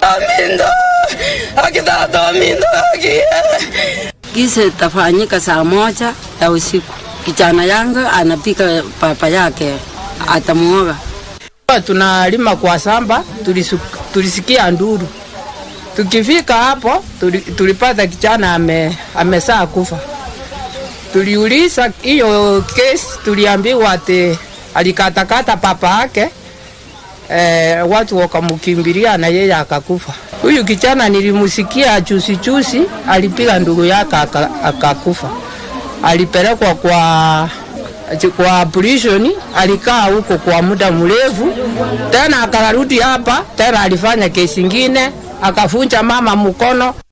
Mindo, akitata Mindo, aki Kisa itafanyika saa moja ya usiku. Kijana yangu anapika papa yake atamuoga. Tunalima kwa samba, tulisu- tulisikia nduru. Tukifika hapo tuli, tulipata kijana ame, amesaa kufa. Tuliuliza hiyo kesi, tuliambiwa ati alikatakata papa yake eh, watu wakamkimbilia na yeye akakufa. Huyu kijana nilimusikia chusi chusi, alipiga ndugu yake aka- akakufa. Alipelekwa kwa kwa prison, alikaa huko kwa muda mrefu, tena akarudi hapa tena, alifanya kesi ingine, akafunja mama mkono.